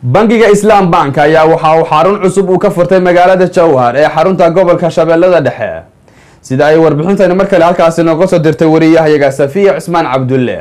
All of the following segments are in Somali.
bangiga islaam bank ayaa waxa uu xarun cusub uu ka furtay magaalada jowhar ee xarunta gobolka shabeellada dhexe sida ay warbixintani mar kale halkaasi nooga soo dirtay wariyahayaga safiya cusmaan cabdulle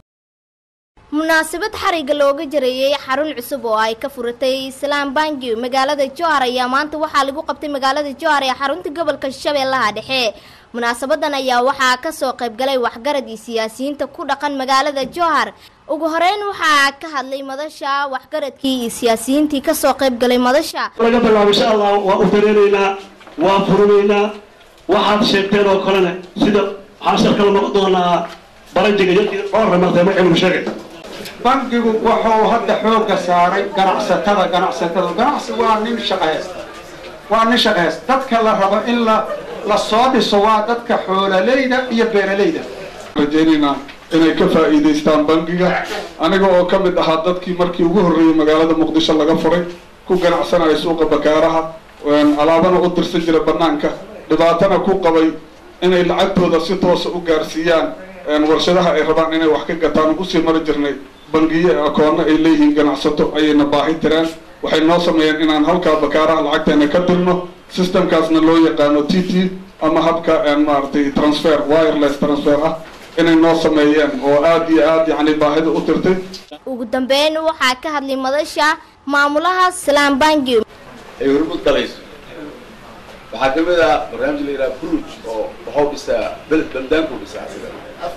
munaasabad xariga looga jareeyay xarun cusub oo ay ka furatay islaam bangi magaalada jowhar ayaa maanta waxaa lagu qabtay magaalada jowhar ee xarunta gobolka shabeellaha dhexe munaasabadan ayaa waxaa kasoo qaybgalay waxgarad iyo siyaasiyiinta ku dhaqan magaalada jowhar ugu horeyn waxaa ka hadlay madasha waxgaradkii iyo siyaasiyiintii kasoo qaybgalay madasha laga bilaabo insha allah waa u dareeraynaa waa furinaynaa waxaad sheegteen oo kalena sida waxaan shar kala noqon doonaa baranjiga yadii dhowr martay ma cilmu sheegay bangigu wuxuu hadda xoogga saaray ganacsatada ganacsatada ganacsi waa nin shaqaysta waa nin shaqaysta dadka la rabo in la la soo dhiso waa dadka xoolalayda iyo beeralayda rajaynaynaa inay ka faa'iidaystaan bangiga aniga oo ka mid ahaa dadkii markii ugu horreeyey magaalada muqdisho laga furay ku ganacsanaya suuqa bakaaraha alaabana u dirsan jira banaanka dhibaatana ku qabay inay lacagtooda si toosa u gaarsiiyaan warshadaha ay rabaan inay wax ka gataan usii mari jirnay bangiye akoonno ay leeyihiin ganacsato ayayna baahi tireen waxay noo sameeyeen inaan halkaa bakaaraha lacagteena ka dirno systemkaasna loo yaqaano t t ama habka maaragtay transfer wireless transfer ah inay noo sameeyeen oo aada iyo aada yacni baahida u tirtay ugu dambeyn waxaa ka hadlay madasha maamulaha islaam bangi ay hormud galayso waxaa kamid ah barnaamij la yidhaha bruj oo waxuu dhisaa beled baldaanku dhisaa asigana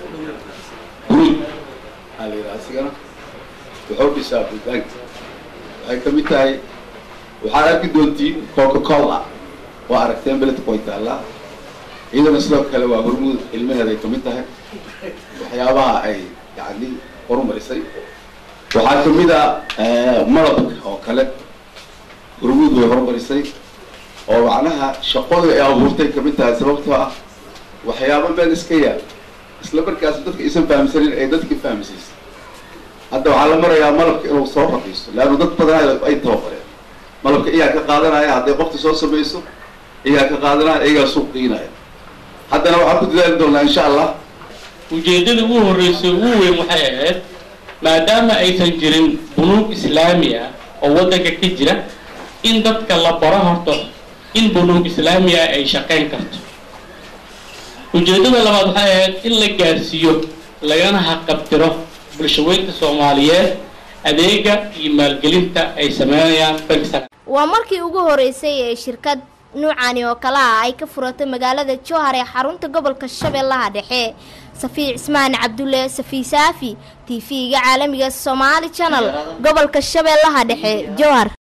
bruj aa la yidhaha asigana wuxuu dhisaa baldaanka waxay kamid tahay waxaad arki doontiin coca cola waa aragteen beledka way taallaa iyadana sidoo kale waa hormud ilmaheeda ay kamid tahay waxyaabaha ay yani horumarisay waxaa kamid a malabka oo kale hormuud way horumarisay oo macnaha shaqooda ay abuurtay kamid tahay sababtoo ah waxyaaba meel iska yaal isla markaas dadka isan fahamsanin ay dadka fahmsiisa hadda waxaa la marayaa malabka inuu soo raqiiso leanna dad badan ay tababareen malabka iyaa ka qaadanaya hadday qofta soo samayso iyaa ka qaadanaya iyagaa suuq qiinaya haddana waxaan ku dadaali doonaa insha allah ujeeddada ugu horreysay ugu weyn waxay ahayd maadaama aysan jirin bunuug islaami ah oo waddanka ka jira in dadka la baro horto in bunuug islaami ah ay shaqayn karto ujeeddada labaad waxay ahayd in la gaarsiiyo lagana haqabtiro bulshaweynta soomaaliyeed adeega iyo maalgelinta ay sameynayaan bank waa markii ugu horeysay ee shirkad nuucani oo kale ah ay ka furatay magaalada jowhar ee xarunta gobolka shabeellaha dhexe safiic cismaan cabdulle safiy saafi t v-ga caalamiga somaali channel gobolka shabeellaha dhexe jowhar